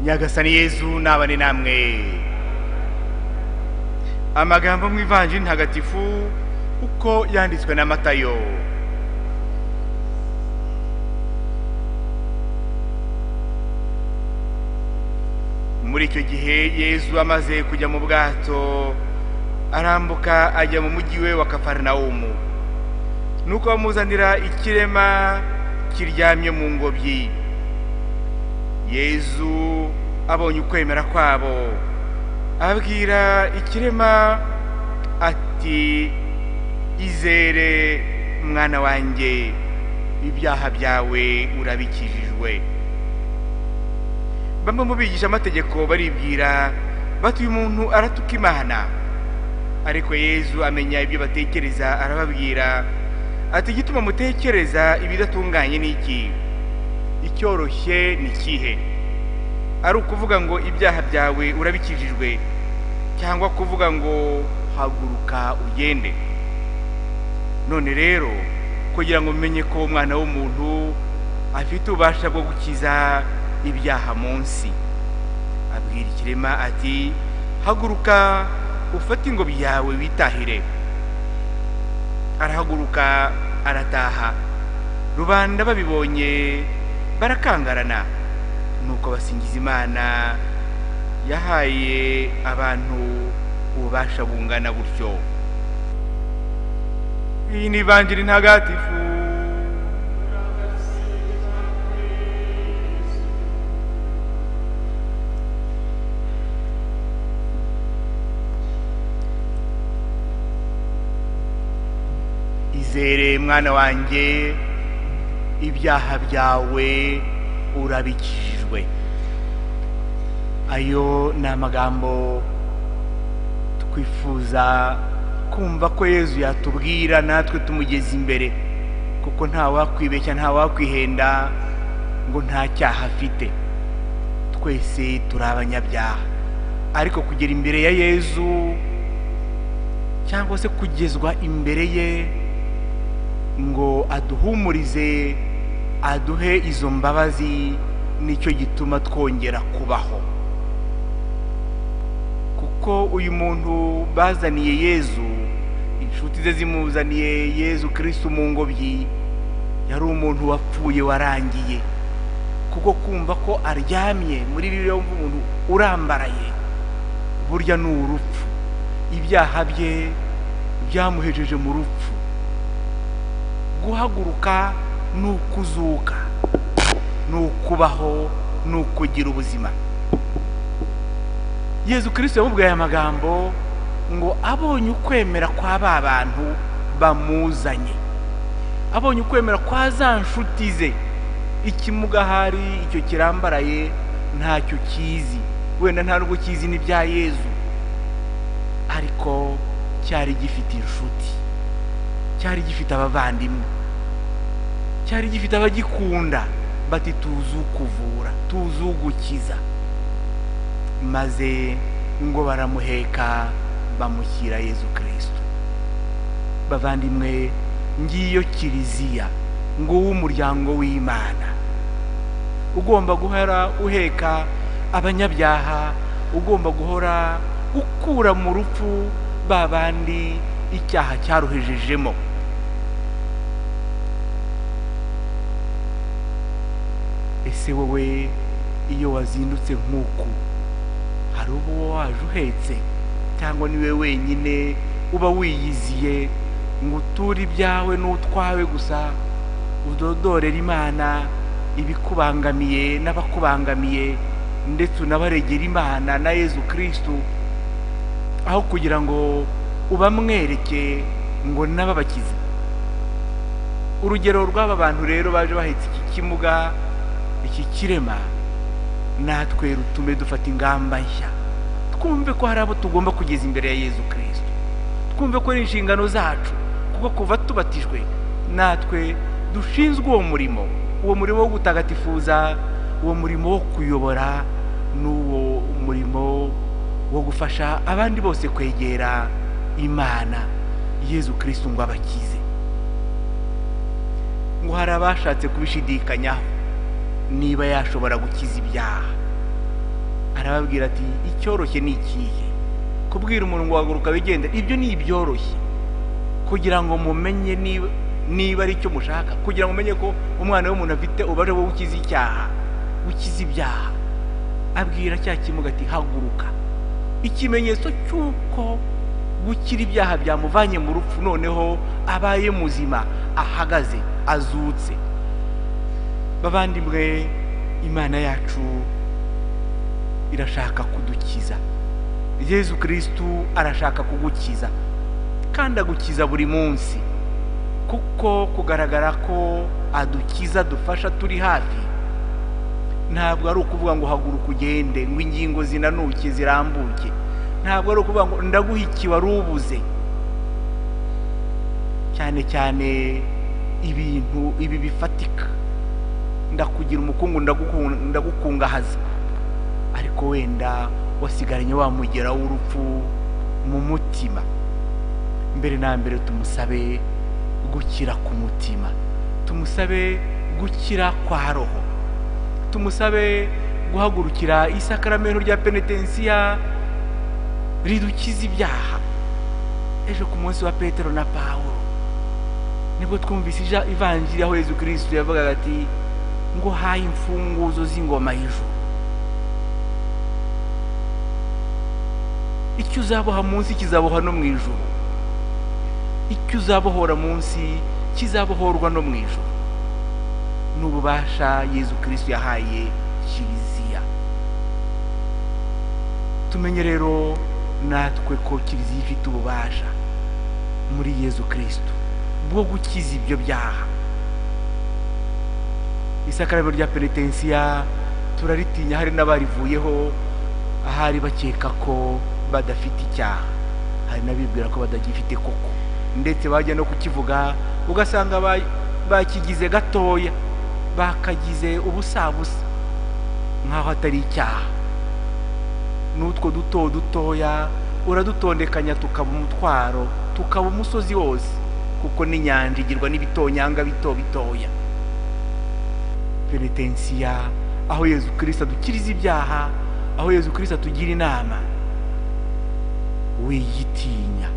nyagasani yezu nabane namwe amagambo mu ivanjiri ntagatifu uko yanditswe na matayo muri icyo gihe yezu amaze kujya mu bwato arambuka ajya mu mujyi we wa kafarinawumu nuko bamuzanira ikirema kiryamye mu ngobyi yezu abonye ukwemera kwabo abwira ikirema ati izere mwana wanjye ibyaha byawe urabikijijwe bamwe mu bigisha amategeko baribwira bati uyu muntu aratuka imana ariko yezu amenya ibyo batekereza arababwira ati igituma mutekereza ibidatunganye ni iki icyoroshye ni ikihe ari ukuvuga ngo ibyaha byawe urabikijijwe cyangwa kuvuga ngo haguruka ugende none rero kugira ngo umenye ko umwana w'umuntu afite ububasha bwo gukiza ibyaha munsi abwira ikirema ati haguruka ufate ingobyi yawe witahire arahaguruka arataha rubanda babibonye barakangarana nuko basingiza imana yahaye abantu ububasha bungana gutyo iyi ni ivanjiri ntagatifu izere mwana wanjye ibyaha byawe urabikijwe ayo ni amagambo twifuza kumva ko yezu yatubwira natwe tumugeze imbere kuko nta wakwibeshya nta wakwihenda ngo nta cyaha afite twese turi abanyabyaha ariko kugera imbere ya yezu cyangwa se kugezwa imbere ye ngo aduhumurize aduhe izo mbabazi nicyo gituma twongera kubaho kuko uyu muntu bazaniye yezu inshuti ze zimuzaniye yezu kirisitu mu ngobyi yari umuntu wapfuye warangiye kuko kumva ko aryamye muri ririya umuntu urambaraye burya ni urupfu ibyaha bye byamuhejeje mu rupfu guhaguruka ni ukuzuka ni ukubaho ni ukugira ubuzima yezu kirisito yamubwiye aya magambo ngo abonye ukwemera kwa ba bantu bamuzanye abonye ukwemera kwa za nshuti ze ikimugahari icyo kirambaraye ntacyo kizi wenda nta n'ubwo kizi n'ibya yezu ariko cyari gifite inshuti cyari gifite abavandimwe cyari gifite abagikunda bati tuzi ukuvura tuzi ugukiza maze ngo baramuheka bamushyira yezu kirisito bavandimwe ngiyo kiliziya ngo w'umuryango w'imana ugomba guhora uheka abanyabyaha ugomba guhora ukura mu rupfu ba bandi icyaha cyaruhejejemo ese wowe iyo wazindutse nk'uku hari uwo waje uhetse cyangwa niwe wenyine uba wiyiziye ngo uture ibyawe n'utwawe gusa udodorere imana ibikubangamiye n'abakubangamiye ndetse unabaregera imana na yezu kirisitu aho kugira ngo ubamwereke ngo n'ababakize urugero rw'aba bantu rero baje bahetse iki kimuga iki kirema natwe rutume dufata ingamba nshya twumve ko hari abo tugomba kugeza imbere ya yezu kirisito twumve ko ari inshingano zacu kuko kuva tubatijwe natwe dushinzwe uwo murimo uwo murimo wo gutagatifuza uwo murimo wo kuyobora n'uwo murimo wo gufasha abandi bose kwegera imana yezu kirisito ngo abakize ngo hari abashatse kubishidikanyaho niba yashobora gukiza ibyaha arababwira ati icyoroshye ni ikihe kubwira umuntu ngo haguruka wigende ibyo ni ibyoroshye kugira ngo mumenye niba niba ari cyo mushaka kugira ngo umenye ko umwana w'umuntu afite ubare wowe ukize icyaha ukize ibyaha abwira cya kimuga ati haguruka ikimenyetso cy'uko gukira ibyaha byamuvanye mu rupfu noneho abaye muzima ahagaze azutse bavandimwe imana yacu irashaka kudukiza yezu kirisitu arashaka kugukiza kandi agukiza buri munsi kuko kugaragara ko adukiza dufasha turi hafi ntabwo ari ukuvuga ngo haguruka ugende ngo ingingo zinanuke zirambuke ntabwo ari ukuvuga ngo ndaguha iki wari ubuze cyane cyane ibintu ibi bifatika ndakugira umukungu ndaguku- ndagukungahaza ariko wenda wasigaranye wa mugera w'urupfu mu mutima mbere na mbere tumusabe gukira ku mutima tumusabe gukira kwa roho tumusabe guhagurukira isakaramento rya penetensiya ridukiza ibyaha ejo ku munsi wa petero na pawulo nibwo twumvise ija ivanjiri aho yezu kirisitu yavugaga ati ngo haye imfunguzo z'ingoma y'ijuru icyo uzaboha munsi kizaboha no mu ijuru icyo uzabohora munsi kizabohorwa no mu ijuru n'ububasha yezu kirisitu yahaye kiliziya tumenye rero natwe ko kiliziya ifite ububasha muri yezu kirisitu bwo gukiza ibyo byaha isakarabiro rya penetensiya turaritinya hari n'abarivuyeho ahari bakeka ko badafite icyaha hari n'abibwira ko batagifite koko ndetse bajya no kukivuga ugasanga ba- bakigize gatoya bakagize ubusabusa nk'aho atari icyaha n'utwo duto dutoya uradutondekanya tukaba umutwaro tukaba umusozi wose kuko n'inyanja igirwa n'ibitonyanga bito bitoya penetensiya aho yezu kirisita adukiriza ibyaha aho yezu kirisita atugira inama wiyitinya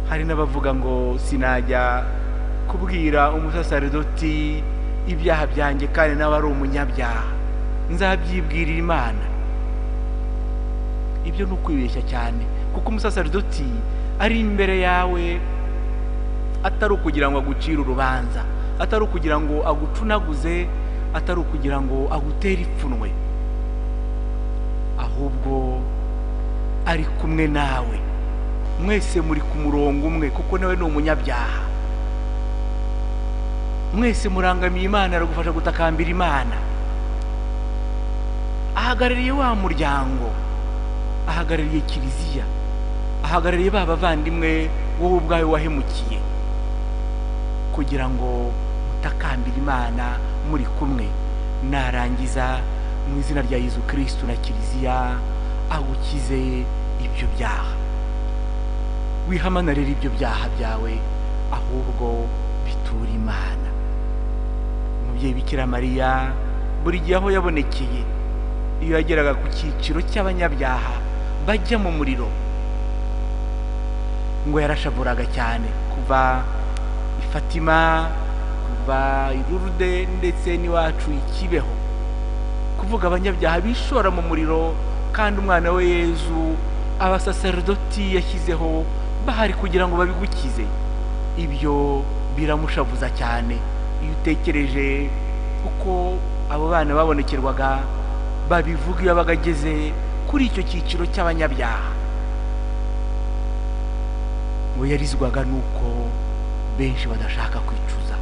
hari n'abavuga ngo sinajya kubwira umusasaridoti ibyaha byanjye kandi nawe ari umunyabyaha nzabyibwirira imana ibyo ni ukwibeshya cyane kuko umusasaridoti ari imbere yawe atari ukugira ngo agucire urubanza atari ukugira ngo agucunaguze atari ukugira ngo agutere ipfunwe ahubwo ari kumwe nawe mwese muri ku murongo umwe kuko nawe ni umunyabyaha mwese murangamiye imana aragufasha gutakambira imana ahagarariye wa muryango ahagarariye kiliziya ahagarariye ba bavandimwe wowe ubwawe wahemukiye kugira ngo mutakambire imana muri kumwe narangiza mu izina rya yezu kirisitu na kiliziya agukize ibyo byaha wihamanarire ibyo byaha byawe ahubwo bitura imana umubyeyi bikira mariya buri gihe aho yabonekeye iyo yageraga ku cyiciro cy'abanyabyaha bajya mu muriro ngo yarashavuraga cyane kuva i fatima kuva i rurude ndetse n'iwacu i kibeho kuvuga abanyabyaha bishora mu muriro kandi umwana we yezu abasaserodoti yashyizeho bahari kugira ngo babigukize ibyo biramushavuza cyane iyo utekereje uko abo bana babonekerwaga babivuga iyo yabaga ageze kuri icyo cyiciro cy'abanyabyaha ngo yarizwaga nuko benshi badashaka kwicuza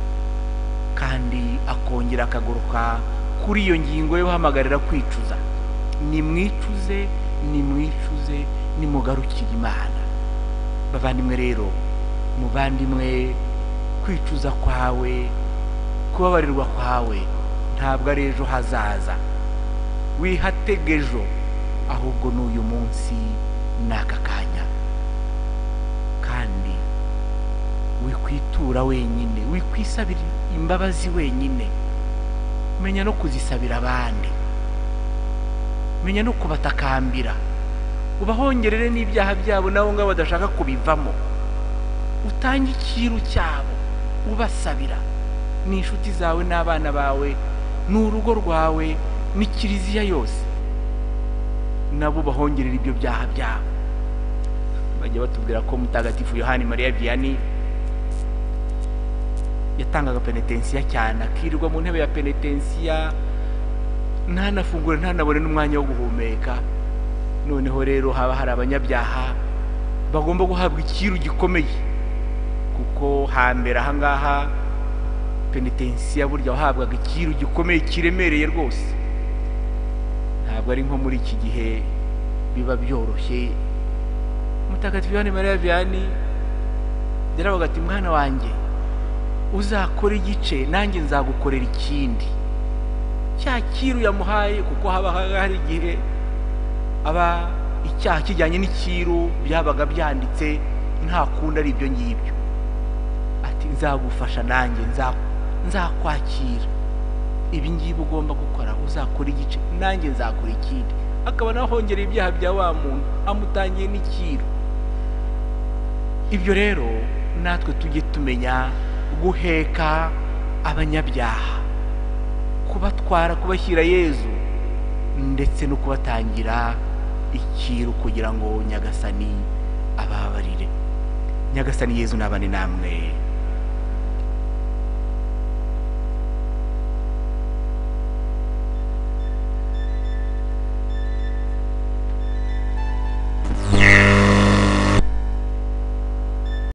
kandi akongera akagaruka kuri iyo ngingo yo guhamagarira kwicuza nimwicuze nimwicuze nimugarukire imana bavandimwe rero muvandimwe kwicuza kwawe kubabarirwa kwawe ntabwo ari ejo hazaza wihatege ejo ahubwo ni uyu munsi n'aka kanya kandi wikwitura wenyine wikwisabira imbabazi wenyine menya no kuzisabira abandi menya no kubatakambira ubahongerere n'ibyaha byabo nabo ngabo badashaka kubivamo utange ikiru cyabo ubasabira ni inshuti zawe n'abana bawe ni urugo rwawe ni kiliziya yose nabo bahongerera ibyo byaha byabo bajya batubwira ko mutagatifu yohani mariya viyani yatangaga penetensiya cyane akirirwa mu ntebe ya penetensiya ntanafungure ntanabone n'umwanya wo guhumeka noneho rero haba hari abanyabyaha bagomba guhabwa ikiru gikomeye kuko hambere ahangaha penetensiya burya wahabwaga ikiru gikomeye kiremereye rwose ntabwo ari nko muri iki gihe biba byoroshye mutagatifu yohani mariya viyani yaravuga ati mwana wanjye uzakora igice nanjye nzagukorera ikindi cya kiru yamuhaye kuko haba hari igihe aba icyaha kijyanye n'ikiru byabaga byanditse nta kundi ari ibyo ngibyo ati nzagufasha nanjye nzakwakira ibi ngibi ugomba gukora uzakora igice nanjye nzakora ikindi akaba nawe ahongereye ibyaha bya wa muntu amutangiye n'ikiru ibyo rero natwe tujye tumenya guheka abanyabyaha kubatwara kubashyira yezu ndetse no kubatangira ikiru kugira ngo nyagasani ababarire nyagasani yezu nabane namwe